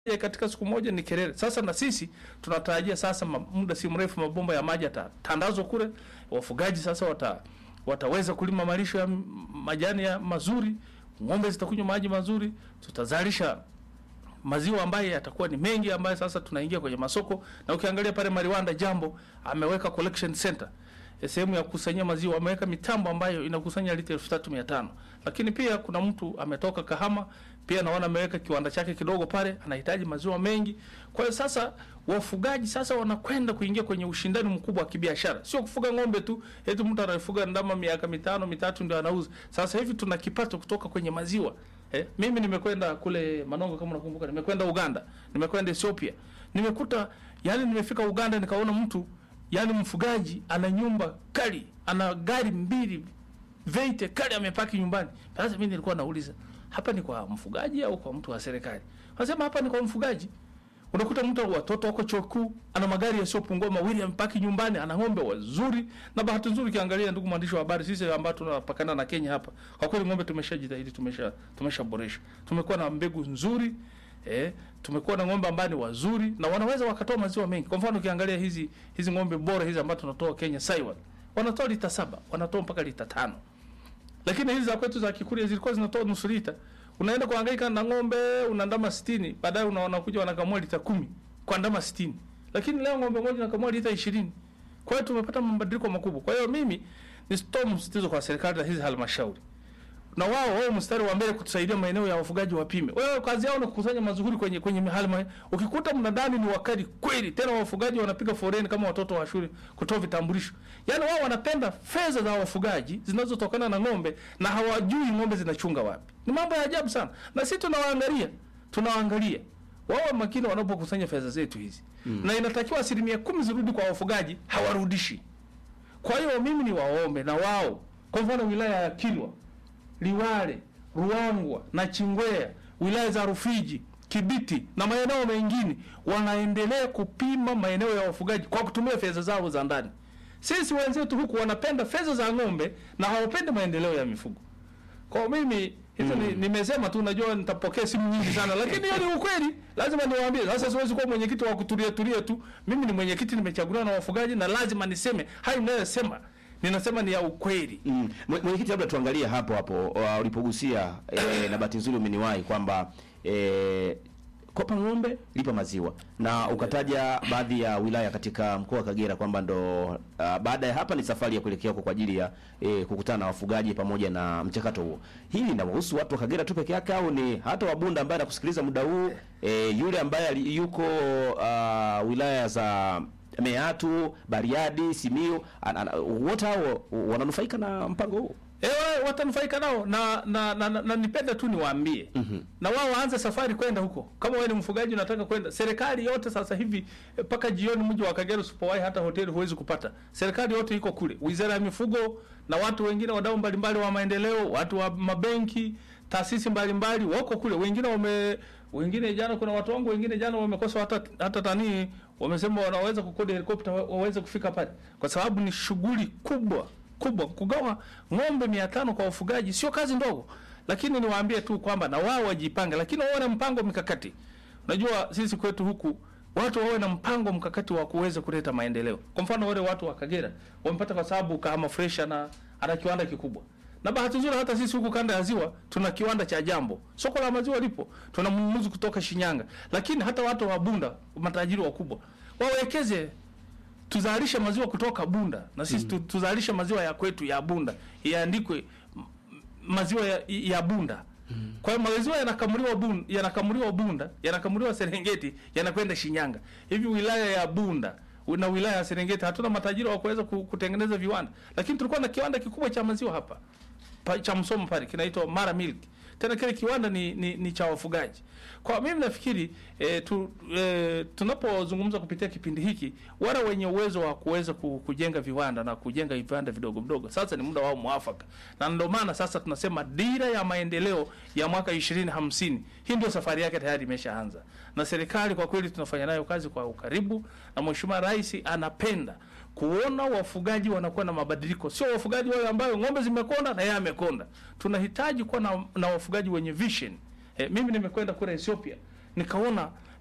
ya katika siku moja ni kelele. Sasa na sisi tunatarajia sasa ma- muda si mrefu mabomba ya maji yatatandazwa kule, wafugaji sasa wata wataweza kulima malisho ya m- majani ya mazuri, ng'ombe zitakunywa maji mazuri, tutazalisha maziwa ambayo yatakuwa ni mengi, ambayo sasa tunaingia kwenye masoko. Na ukiangalia pale Mariwanda Jambo ameweka collection center eh, sehemu ya kukusanyia maziwa, ameweka mitambo ambayo inakusanya lita elfu tatu mia tano lakini pia kuna mtu ametoka Kahama pia naona ameweka kiwanda chake kidogo pale, anahitaji maziwa mengi. Kwa hiyo sasa wafugaji sasa wanakwenda kuingia kwenye ushindani mkubwa wa kibiashara, sio kufuga ng'ombe tu, eti mtu anafuga ndama miaka mitano mitatu ndio anauza. Sasa hivi tuna kipato kutoka kwenye maziwa. Eh, mimi nimekwenda kule Manongo kama unakumbuka, nimekwenda Uganda, nimekwenda Ethiopia, nimekuta yani, nimefika Uganda nikaona mtu yani mfugaji ana nyumba kali, ana gari mbili veite kali amepaki nyumbani. Sasa mimi nilikuwa nauliza hapa ni kwa mfugaji au kwa mtu wa serikali? Wanasema hapa ni kwa mfugaji. Unakuta mtu watoto wako chuo kikuu, ana magari yasiyopungua mawili amepaki nyumbani, ana ng'ombe wazuri. Na bahati nzuri ukiangalia, ndugu mwandishi wa habari, sisi ambao tunapakana na Kenya hapa, kwa kweli ng'ombe tumeshajitahidi, tumesha tumeshaboresha. Tumekuwa na mbegu nzuri eh, tumekuwa na ng'ombe ambao ni wazuri na wanaweza wakatoa maziwa mengi. Kwa mfano ukiangalia hizi hizi ng'ombe bora hizi ambazo tunatoa Kenya Saiwan, wanatoa lita saba, wanatoa mpaka lita tano lakini hizi za kwetu za Kikuria zilikuwa zinatoa nusu lita. Unaenda kuhangaika na ng'ombe una ndama 60, baadaye unaona kuja wanakamua lita kumi kwa ndama 60. Lakini leo ng'ombe moja anakamua lita 20. Kwa hiyo tumepata mabadiliko makubwa. Kwa hiyo mimi ni sitoa msitizo kwa serikali na hizi halmashauri. Na wao wao mstari wa mbele kutusaidia maeneo ya wafugaji wapime. Wewe kazi yao ni kukusanya mazuri kwenye kwenye halma. Ukikuta mnadani ni wakali kweli, tena wafugaji wanapiga foreni kama watoto wa shule kutoa vitambulisho. Yaani wao wanapenda fedha za wafugaji zinazotokana na ng'ombe na hawajui ng'ombe zinachunga wapi. Ni mambo ya ajabu sana. Na sisi tunawaangalia, tunawaangalia. Wao makini wanapokusanya fedha zetu hizi. Mm. Na inatakiwa asilimia kumi zirudi kwa wafugaji, hawarudishi. Kwa hiyo mimi ni waombe na wao, kwa mfano wilaya ya Kilwa, Liwale, Ruangwa na Chingwea, wilaya za Rufiji, Kibiti na maeneo mengine wanaendelea kupima maeneo ya wafugaji kwa kutumia fedha zao za ndani. Sisi wenzetu huku wanapenda fedha za ng'ombe na hawapendi maendeleo ya mifugo. Kwa mimi hizo ni nimesema tu, najua nitapokea simu nyingi sana, lakini hiyo ni ukweli, lazima niwaambie. Sasa siwezi kuwa mwenyekiti wa kutulia tulia tu. Mimi ni mwenyekiti, nimechaguliwa na wafugaji na lazima niseme hayo ninayosema, ninasema ni ya ukweli. Mm. Mwe- Mwenyekiti, labda tuangalie hapo hapo uh, ulipogusia eh, na bahati nzuri umeniwahi kwamba eh, kopa ng'ombe lipa maziwa, na ukataja baadhi ya wilaya katika mkoa wa Kagera kwamba ndo uh, baada ya hapa ni safari ya kuelekea huko kwa ajili ya eh, kukutana na wafugaji pamoja na mchakato huo. Hili linawahusu watu wa Kagera tu peke yake au ni hata Wabunda ambaye anakusikiliza muda huu eh, yule ambaye ali- yuko uh, wilaya za Meatu, Bariadi, Simiyu, an- an- wote hao wananufaika na mpango huu? Ewe watanufaika nao na na, na, na, na nipende tu niwaambie mm-hmm. na wao waanze safari kwenda huko. Kama wewe ni mfugaji unataka kwenda, serikali yote sasa hivi mpaka jioni mji wa Kagera usipowahi hata hoteli huwezi kupata. Serikali yote iko kule, wizara ya mifugo na watu wengine, wadau mbalimbali wa maendeleo, watu wa mabenki, taasisi mbalimbali wako kule. Wengine wame wengine jana, kuna watu wangu wengine jana wamekosa hata hata tani, wamesema wanaweza kukodi helikopta wa- waweze kufika pale, kwa sababu ni shughuli kubwa kubwa. Kugawa ng'ombe mia tano kwa wafugaji sio kazi ndogo, lakini niwaambie tu kwamba na wao wajipange, lakini wawe na mpango mikakati. Unajua sisi kwetu huku watu wawe na mpango mkakati wa kuweza kuleta maendeleo. Kwa mfano wale watu wa Kagera wamepata kwa sababu kama fresh ana ana kiwanda kikubwa. Na bahati nzuri hata sisi huku kanda ya ziwa tuna kiwanda cha Jambo. Soko la maziwa lipo. Tuna mnunuzi kutoka Shinyanga. Lakini hata watu wa Bunda, matajiri wakubwa, wawekeze tuzalishe maziwa kutoka Bunda na sisi mm. tuzalishe maziwa ya kwetu ya Bunda iandikwe m- maziwa ya, ya Bunda. Mm. Kwa hiyo maziwa yanakamuliwa Bunda, yanakamuliwa Bunda, yanakamuliwa Serengeti, yanakwenda Shinyanga. Hivi wilaya ya Bunda na wilaya ya Serengeti hatuna matajiri wa kuweza ku- kutengeneza viwanda, lakini tulikuwa na kiwanda kikubwa cha maziwa hapa pa, cha Msomo pale kinaitwa Mara Milk. Tena kile kiwanda ni, ni, ni cha wafugaji. Kwa mimi nafikiri e, tu, e, tunapozungumza kupitia kipindi hiki, wale wenye uwezo wa kuweza ku- kujenga viwanda na kujenga viwanda vidogo vidogo, sasa ni muda wao mwafaka, na ndio maana sasa tunasema dira ya maendeleo ya mwaka 2050 hii ndio safari yake tayari imeshaanza, na serikali kwa kweli tunafanya nayo kazi kwa ukaribu, na Mheshimiwa Rais anapenda kuona wafugaji wanakuwa na mabadiliko, sio wafugaji wale ambayo ng'ombe zimekonda na yeye amekonda. Tunahitaji kuwa na, na wafugaji wenye vision. E, mimi nimekwenda kule Ethiopia nikaona